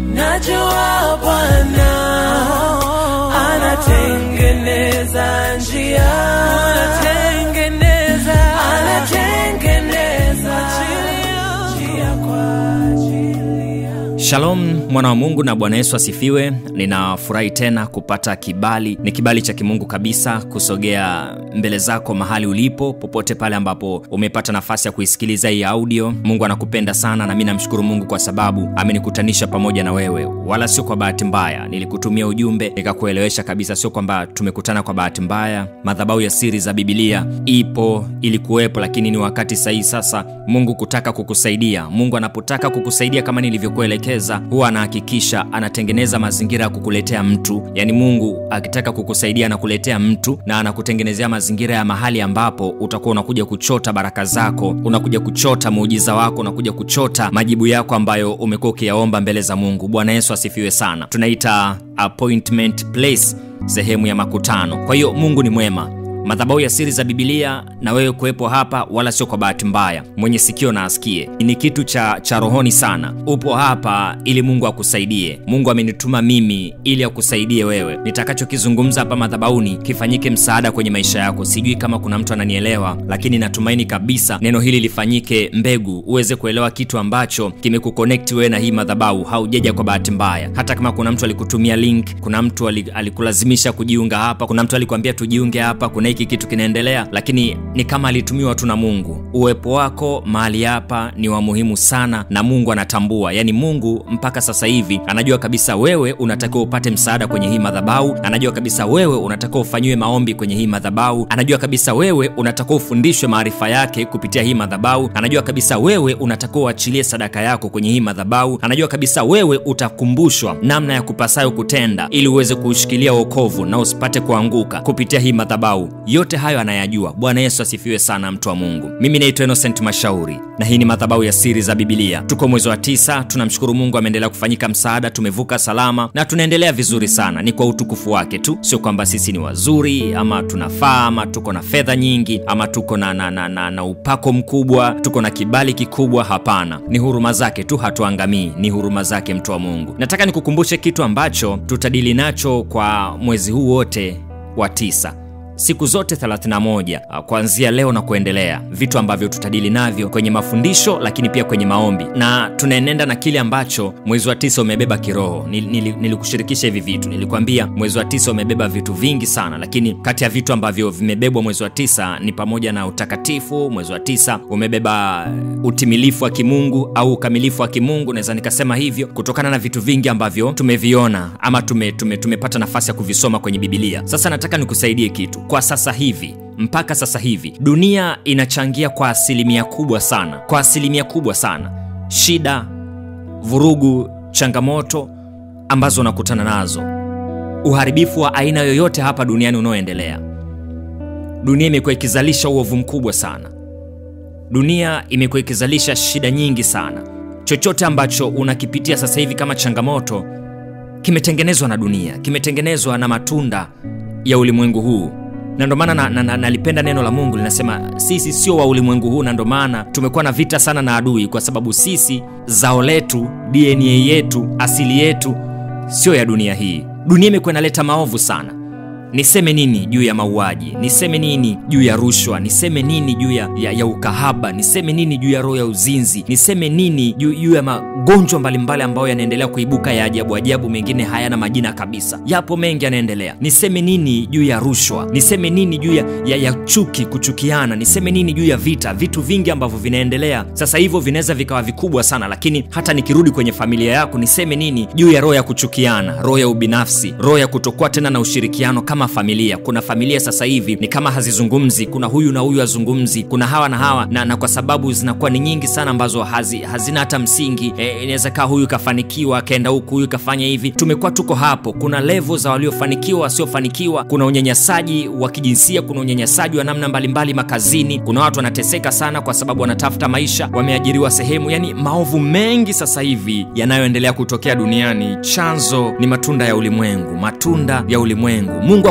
najua Bwana anatengeneza njia, anatengeneza, anatengeneza njia kwa ajili yangu. Shalom mwana wa Mungu na Bwana Yesu asifiwe. Ninafurahi tena kupata kibali, ni kibali cha kimungu kabisa kusogea mbele zako mahali ulipo, popote pale ambapo umepata nafasi ya kuisikiliza hii audio. Mungu anakupenda sana na mi namshukuru Mungu kwa sababu amenikutanisha pamoja na wewe, wala sio kwa bahati mbaya. Nilikutumia ujumbe nikakuelewesha kabisa, sio kwamba tumekutana kwa bahati mbaya. Madhabahu ya siri za Bibilia ipo, ilikuwepo, lakini ni wakati sahihi sasa Mungu kutaka kukusaidia. Mungu anapotaka kukusaidia kama nilivyokuelekeza, huwa anahakikisha anatengeneza mazingira ya kukuletea mtu. Yaani Mungu akitaka kukusaidia anakuletea mtu na anakutengenezea mazingira ya mahali ambapo utakuwa unakuja kuchota baraka zako, unakuja kuchota muujiza wako, unakuja kuchota majibu yako ambayo umekuwa ukiyaomba mbele za Mungu. Bwana Yesu asifiwe sana. Tunaita appointment place, sehemu ya makutano. Kwa hiyo Mungu ni mwema madhabahu ya siri za bibilia na wewe kuwepo hapa wala sio kwa bahati mbaya mwenye sikio na asikie ni kitu cha, cha rohoni sana upo hapa ili mungu akusaidie mungu amenituma mimi ili akusaidie wewe nitakachokizungumza hapa madhabahuni kifanyike msaada kwenye maisha yako sijui kama kuna mtu ananielewa lakini natumaini kabisa neno hili lifanyike mbegu uweze kuelewa kitu ambacho kimekukonekti wewe na hii madhabahu haujaja kwa bahati mbaya hata kama kuna mtu alikutumia link kuna mtu ali- alikulazimisha kujiunga hapa kuna mtu alikwambia tujiunge hapa kuna hiki kitu kinaendelea lakini ni kama alitumiwa tu na mungu uwepo wako mahali hapa ni wa muhimu sana na mungu anatambua yaani mungu mpaka sasa hivi anajua kabisa wewe unatakiwa upate msaada kwenye hii madhabahu anajua kabisa wewe unatakiwa ufanyiwe maombi kwenye hii madhabahu anajua kabisa wewe unatakiwa ufundishwe maarifa yake kupitia hii madhabahu anajua kabisa wewe unatakiwa uachilie sadaka yako kwenye hii madhabahu anajua kabisa wewe utakumbushwa namna ya kupasayo kutenda ili uweze kuushikilia wokovu na usipate kuanguka kupitia hii madhabahu yote hayo anayajua bwana yesu asifiwe sana mtu wa mungu mimi naitwa innocent mashauri na hii ni madhabahu ya siri za bibilia tuko mwezi wa tisa tunamshukuru mungu ameendelea kufanyika msaada tumevuka salama na tunaendelea vizuri sana ni kwa utukufu wake tu sio kwamba sisi ni wazuri ama tunafaa ama tuko na fedha nyingi ama tuko na, na, na, na, na upako mkubwa tuko na kibali kikubwa hapana ni huruma zake tu hatuangamii ni huruma zake mtu wa mungu nataka nikukumbushe kitu ambacho tutadili nacho kwa mwezi huu wote wa tisa siku zote 31 ah, kuanzia leo na kuendelea vitu ambavyo tutadili navyo kwenye mafundisho lakini pia kwenye maombi na tunaenenda na kile ambacho mwezi wa tisa umebeba kiroho Nil- nili- nilikushirikisha hivi vitu nilikwambia mwezi wa tisa umebeba vitu vingi sana lakini kati ya vitu ambavyo vimebebwa mwezi wa tisa ni pamoja na utakatifu mwezi wa tisa umebeba utimilifu wa kimungu au ukamilifu wa kimungu naweza nikasema hivyo kutokana na vitu vingi ambavyo tumeviona ama tume, tume, tumepata nafasi ya kuvisoma kwenye bibilia sasa nataka nikusaidie kitu kwa sasa hivi mpaka sasa hivi dunia inachangia kwa asilimia kubwa sana kwa asilimia kubwa sana shida vurugu changamoto ambazo unakutana nazo uharibifu wa aina yoyote hapa duniani unaoendelea dunia imekuwa ikizalisha uovu mkubwa sana dunia imekuwa ikizalisha shida nyingi sana chochote ambacho unakipitia sasa hivi kama changamoto kimetengenezwa na dunia kimetengenezwa na matunda ya ulimwengu huu na ndo maana nalipenda na, na, nalipenda neno la mungu linasema sisi sio wa ulimwengu huu na ndo maana tumekuwa na vita sana na adui kwa sababu sisi zao letu dna yetu asili yetu sio ya dunia hii dunia imekuwa inaleta maovu sana niseme nini juu ya mauaji niseme nini juu ya rushwa niseme nini juu ya, ya, ya ukahaba niseme nini juu ya roho ya uzinzi niseme nini juu, juu ya magonjwa mbalimbali ambayo yanaendelea kuibuka ya ajabu ajabu mengine hayana majina kabisa yapo mengi yanaendelea niseme nini juu ya rushwa niseme nini juu ya, ya, ya chuki kuchukiana niseme nini juu ya vita vitu vingi ambavyo vinaendelea sasa hivyo vinaweza vikawa vikubwa sana lakini hata nikirudi kwenye familia yako niseme nini juu ya roho ya kuchukiana roho ya ubinafsi roho ya kutokuwa tena na ushirikiano kama familia kuna familia sasa hivi ni kama hazizungumzi kuna huyu na huyu hazungumzi kuna hawa na hawa na, na kwa sababu zinakuwa ni nyingi sana ambazo hazi, hazina hata msingi e, inaweza kaa huyu kafanikiwa akaenda huku huyu kafanya hivi tumekuwa tuko hapo kuna levo za waliofanikiwa wasiofanikiwa kuna unyanyasaji wa kijinsia kuna unyanyasaji wa namna mbalimbali makazini kuna watu wanateseka sana kwa sababu wanatafuta maisha wameajiriwa sehemu yani maovu mengi sasa hivi yanayoendelea kutokea duniani chanzo ni matunda ya ulimwengu matunda ya ulimwengu mungu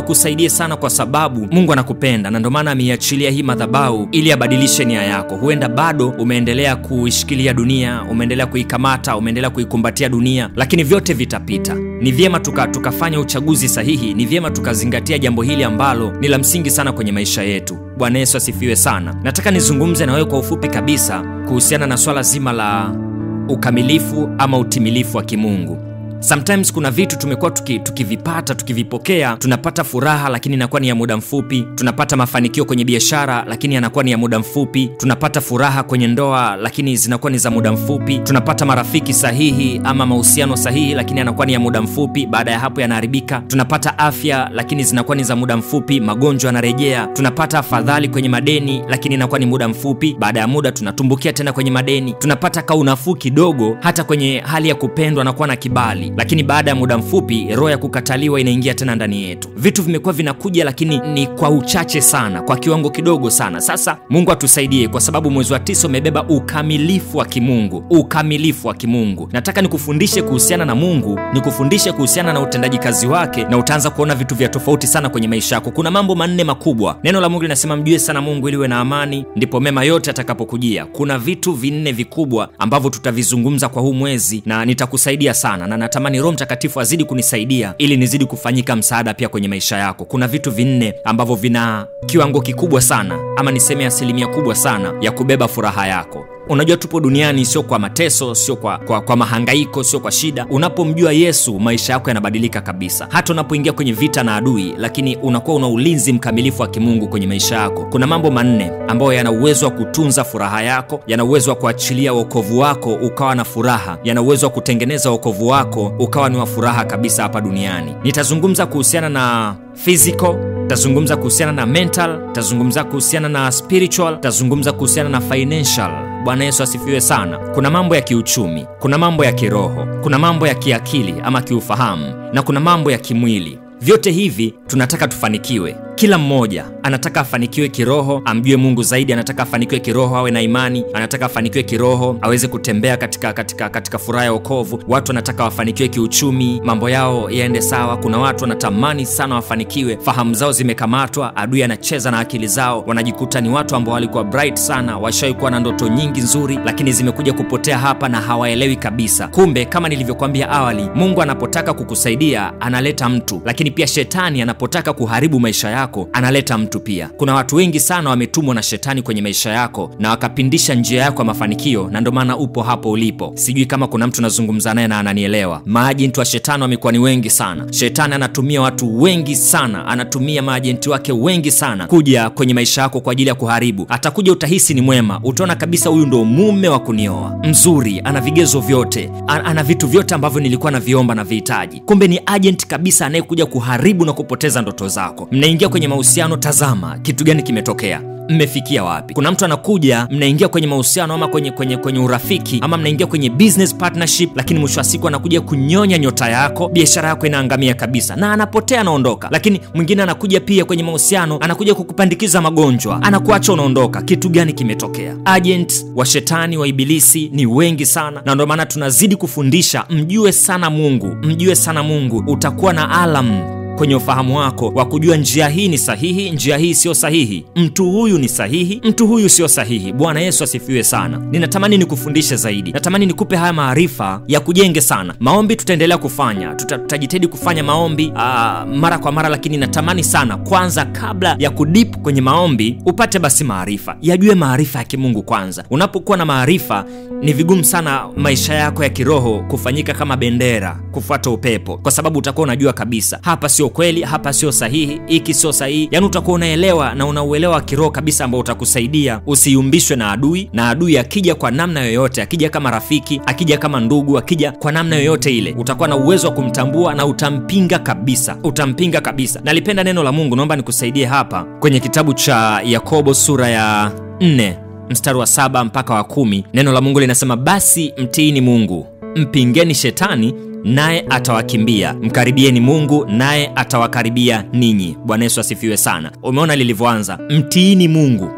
akusaidie sana kwa sababu mungu anakupenda na ndio maana ameiachilia hii madhabahu ili abadilishe nia yako huenda bado umeendelea kuishikilia dunia umeendelea kuikamata umeendelea kuikumbatia dunia lakini vyote vitapita ni vyema tuka, tukafanya uchaguzi sahihi ni vyema tukazingatia jambo hili ambalo ni la msingi sana kwenye maisha yetu bwana yesu asifiwe sana nataka nizungumze na wewe kwa ufupi kabisa kuhusiana na swala zima la ukamilifu ama utimilifu wa kimungu sometimes kuna vitu tumekuwa tuki, tukivipata tukivipokea tunapata furaha lakini inakuwa ni ya muda mfupi tunapata mafanikio kwenye biashara lakini yanakuwa ni ya muda mfupi tunapata furaha kwenye ndoa lakini zinakuwa ni za muda mfupi tunapata marafiki sahihi ama mahusiano sahihi lakini yanakuwa ni ya muda mfupi baada ya hapo yanaharibika tunapata afya lakini zinakuwa ni za muda mfupi magonjwa yanarejea tunapata afadhali kwenye madeni lakini inakuwa ni muda mfupi baada ya muda tunatumbukia tena kwenye madeni tunapata kaunafuu kidogo hata kwenye hali ya kupendwa na kuwa na kibali lakini baada ya muda mfupi roho ya kukataliwa inaingia tena ndani yetu vitu vimekuwa vinakuja lakini ni kwa uchache sana kwa kiwango kidogo sana sasa mungu atusaidie kwa sababu mwezi wa tisa umebeba ukamilifu wa kimungu ukamilifu wa kimungu nataka nikufundishe kuhusiana na mungu nikufundishe kuhusiana na utendaji kazi wake na utaanza kuona vitu vya tofauti sana kwenye maisha yako kuna mambo manne makubwa neno la mungu linasema mjue sana mungu ili uwe na amani ndipo mema yote atakapokujia kuna vitu vinne vikubwa ambavyo tutavizungumza kwa huu mwezi na nitakusaidia sana na natamani roho mtakatifu azidi kunisaidia ili nizidi kufanyika msaada pia kwenye maisha yako kuna vitu vinne ambavyo vina kiwango kikubwa sana ama niseme asilimia kubwa sana ya kubeba furaha yako unajua tupo duniani sio kwa mateso sio kwa, kwa, kwa mahangaiko sio kwa shida unapomjua yesu maisha yako yanabadilika kabisa hata unapoingia kwenye vita na adui lakini unakuwa una ulinzi mkamilifu wa kimungu kwenye maisha yako kuna mambo manne ambayo yana uwezo wa kutunza furaha yako yana uwezo wa kuachilia wokovu wako ukawa na furaha yana uwezo wa kutengeneza wokovu wako ukawa ni wa furaha kabisa hapa duniani nitazungumza kuhusiana na physical tazungumza kuhusiana na mental tazungumza kuhusiana na spiritual tazungumza kuhusiana na financial bwana yesu asifiwe sana kuna mambo ya kiuchumi kuna mambo ya kiroho kuna mambo ya kiakili ama kiufahamu na kuna mambo ya kimwili vyote hivi tunataka tufanikiwe kila mmoja anataka afanikiwe kiroho amjue mungu zaidi anataka afanikiwe kiroho awe na imani anataka afanikiwe kiroho aweze kutembea katika katika katika furaha ya okovu watu wanataka wafanikiwe kiuchumi mambo yao yaende sawa kuna watu wanatamani sana wafanikiwe fahamu zao zimekamatwa adui anacheza na akili zao wanajikuta ni watu ambao walikuwa bright sana washawahi kuwa na ndoto nyingi nzuri lakini zimekuja kupotea hapa na hawaelewi kabisa kumbe kama nilivyokwambia awali mungu anapotaka kukusaidia analeta mtu lakini pia shetani anapotaka kuharibu maisha yako analeta mtu pia kuna watu wengi sana wametumwa na shetani kwenye maisha yako na wakapindisha njia yako ya mafanikio na ndio maana upo hapo ulipo sijui kama kuna mtu nazungumza naye na ananielewa maajenti wa shetani wamekuwa ni wengi sana shetani anatumia watu wengi sana anatumia maajenti wake wengi sana kuja kwenye maisha yako kwa ajili ya kuharibu atakuja utahisi ni mwema utaona kabisa huyu ndo mume wa kunioa mzuri ana vigezo vyote A- ana vitu vyote ambavyo nilikuwa naviomba na vihitaji kumbe ni agent kabisa anayekuja kuharibu na kupoteza ndoto zako mnaingia kwenye mahusiano tazama kitu gani kimetokea mmefikia wapi kuna mtu anakuja mnaingia kwenye mahusiano ama kwenye, kwenye, kwenye urafiki ama mnaingia kwenye business partnership lakini mwisho wa siku anakuja kunyonya nyota yako biashara yako inaangamia kabisa na anapotea anaondoka lakini mwingine anakuja pia kwenye mahusiano anakuja kukupandikiza magonjwa anakuacha unaondoka kitu gani kimetokea agent wa shetani wa ibilisi ni wengi sana na ndio maana tunazidi kufundisha mjue sana mungu mjue sana mungu utakuwa na alam kwenye ufahamu wako wa kujua njia hii ni sahihi njia hii sio sahihi mtu huyu ni sahihi mtu huyu sio sahihi bwana yesu asifiwe sana ninatamani nikufundishe zaidi natamani nikupe haya maarifa ya kujenge sana maombi tutaendelea kufanya Tuta, tutajitahidi kufanya maombi aa, mara kwa mara lakini natamani sana kwanza kabla ya kudip kwenye maombi upate basi maarifa yajue maarifa ya kimungu kwanza unapokuwa na maarifa ni vigumu sana maisha yako ya kiroho kufanyika kama bendera kufuata upepo kwa sababu utakuwa unajua kabisa hapa sio kweli hapa sio sahihi hiki sio sahihi yaani utakuwa unaelewa na unauelewa kiroho kabisa ambao utakusaidia usiyumbishwe na adui na adui akija kwa namna yoyote akija kama rafiki akija kama ndugu akija kwa namna yoyote ile utakuwa na uwezo wa kumtambua na utampinga kabisa utampinga kabisa nalipenda neno la mungu naomba nikusaidie hapa kwenye kitabu cha yakobo sura ya 4 mstari wa saba mpaka wa kumi neno la mungu linasema basi mtiini mungu mpingeni shetani naye atawakimbia mkaribieni mungu naye atawakaribia ninyi bwana yesu asifiwe sana umeona lilivyoanza mtiini mungu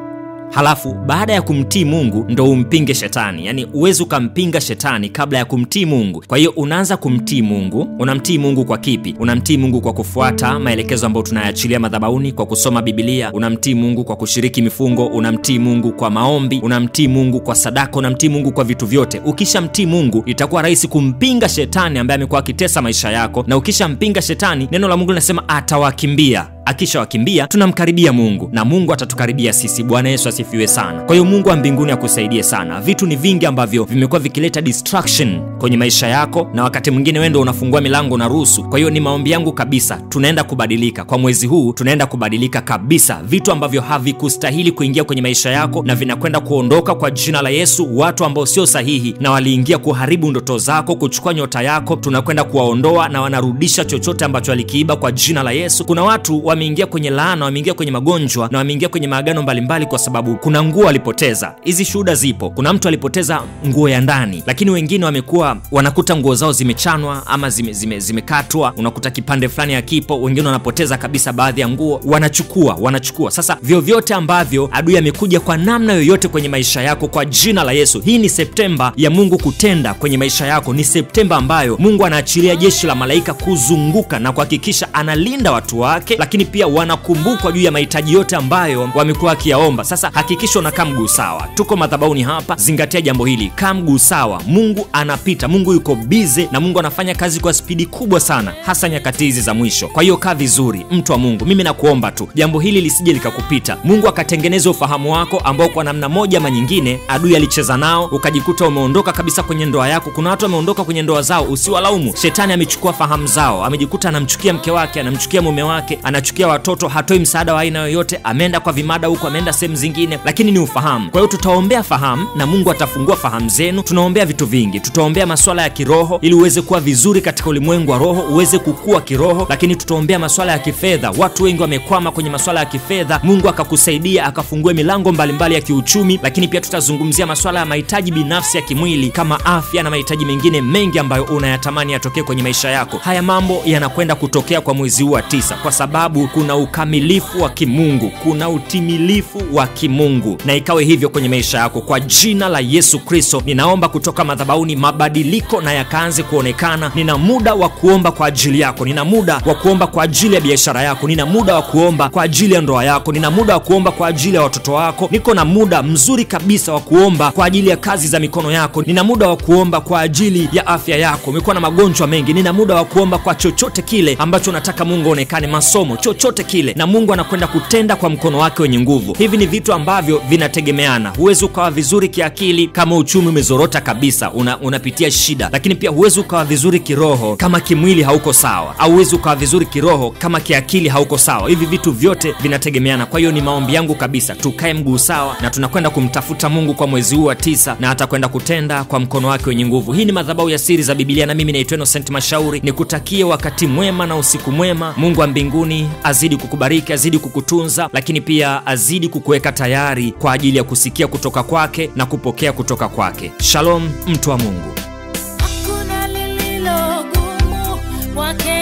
halafu baada ya kumtii mungu ndo umpinge shetani yaani uwezi ukampinga shetani kabla ya kumtii mungu kwa hiyo unaanza kumtii mungu unamtii mungu kwa kipi unamtii mungu kwa kufuata maelekezo ambayo tunayaachilia madhabauni kwa kusoma bibilia unamtii mungu kwa kushiriki mifungo unamtii mungu kwa maombi unamtii mungu kwa sadaka unamtii mungu kwa vitu vyote ukishamtii mungu itakuwa rahisi kumpinga shetani ambaye amekuwa akitesa maisha yako na ukishampinga shetani neno la mungu linasema atawakimbia akishawakimbia tunamkaribia mungu na mungu atatukaribia sisi bwana yesu asifiwe sana kwa hiyo mungu wa mbinguni akusaidie sana vitu ni vingi ambavyo vimekuwa vikileta distraction kwenye maisha yako na wakati mwingine wendo unafungua milango na ruhusu kwa hiyo ni maombi yangu kabisa tunaenda kubadilika kwa mwezi huu tunaenda kubadilika kabisa vitu ambavyo havikustahili kuingia kwenye maisha yako na vinakwenda kuondoka kwa jina la yesu watu ambao sio sahihi na waliingia kuharibu ndoto zako kuchukua nyota yako tunakwenda kuwaondoa na wanarudisha chochote ambacho alikiiba kwa jina la yesu kuna watu wameingia kwenye laana wameingia kwenye magonjwa na wameingia kwenye maagano mbalimbali kwa sababu kuna nguo walipoteza hizi shuhuda zipo kuna mtu alipoteza nguo ya ndani lakini wengine wamekuwa wanakuta nguo zao zimechanwa ama zimekatwa zime, zime zimekatwa, unakuta kipande fulani hakipo wengine wanapoteza kabisa baadhi ya nguo wanachukua wanachukua sasa vyovyote ambavyo adui amekuja kwa namna yoyote kwenye maisha yako kwa jina la yesu hii ni septemba ya mungu kutenda kwenye maisha yako ni septemba ambayo mungu anaachilia jeshi la malaika kuzunguka na kuhakikisha analinda watu wake lakini pia wanakumbukwa juu ya mahitaji yote ambayo wamekuwa wakiyaomba sasa hakikisha unakaa mguu sawa tuko madhabauni hapa zingatia jambo hili kaa mguu sawa mungu anapita mungu yuko bize na mungu anafanya kazi kwa spidi kubwa sana hasa nyakati hizi za mwisho kwa hiyo kaa vizuri mtu wa mungu mimi nakuomba tu jambo hili lisije likakupita mungu akatengeneza ufahamu wako ambao kwa namna moja ama nyingine adui alicheza nao ukajikuta umeondoka kabisa kwenye ndoa yako kuna watu wameondoka kwenye ndoa zao usiwalaumu shetani amechukua fahamu zao amejikuta anamchukia mke wake anamchukia mume wake anachukia watoto hatoi msaada wa aina yoyote ameenda kwa vimada huko ameenda sehemu zingine lakini ni ufahamu kwa hiyo tutaombea fahamu na mungu atafungua fahamu zenu tunaombea vitu vingi tutaombea maswala ya kiroho ili uweze kuwa vizuri katika ulimwengu wa roho uweze kukua kiroho lakini tutaombea maswala ya kifedha watu wengi wamekwama kwenye maswala ya kifedha mungu akakusaidia akafungue milango mbalimbali ya kiuchumi lakini pia tutazungumzia maswala ya mahitaji binafsi ya kimwili kama afya na mahitaji mengine mengi ambayo unayatamani yatokee kwenye maisha yako haya mambo yanakwenda kutokea kwa mwezi huu wa tisa kwa sababu kuna ukamilifu wa kimungu kuna utimilifu wa kimungu na ikawe hivyo kwenye maisha yako kwa jina la yesu kristo ninaomba kutoka madhabauni mabadiliko na yakaanze kuonekana nina muda wa kuomba kwa ajili yako nina muda wa kuomba kwa ajili ya biashara yako nina muda wa kuomba kwa ajili ya ndoa yako nina muda wa kuomba kwa ajili ya watoto wako niko na muda mzuri kabisa wa kuomba kwa ajili ya kazi za mikono yako nina muda wa kuomba kwa ajili ya afya yako umekuwa na magonjwa mengi nina muda wa kuomba kwa chochote kile ambacho unataka mungu aonekane masomo chochote kile na mungu anakwenda kutenda kwa mkono wake wenye nguvu hivi ni vitu ambavyo vinategemeana huwezi ukawa vizuri kiakili kama uchumi umezorota kabisa una, unapitia shida lakini pia huwezi ukawa vizuri kiroho kama kimwili hauko sawa au huwezi ukawa vizuri kiroho kama kiakili hauko sawa hivi vitu vyote vinategemeana kwa hiyo ni maombi yangu kabisa tukae mguu sawa na tunakwenda kumtafuta mungu kwa mwezi huu wa tisa na atakwenda kutenda kwa mkono wake wenye nguvu hii ni madhabahu ya siri za bibilia na mimi naitwa innocent mashauri nikutakie wakati mwema na usiku mwema mungu wa mbinguni azidi kukubariki azidi kukutunza lakini pia azidi kukuweka tayari kwa ajili ya kusikia kutoka kwake na kupokea kutoka kwake shalom mtu wa mungu hakuna lililogumu kwake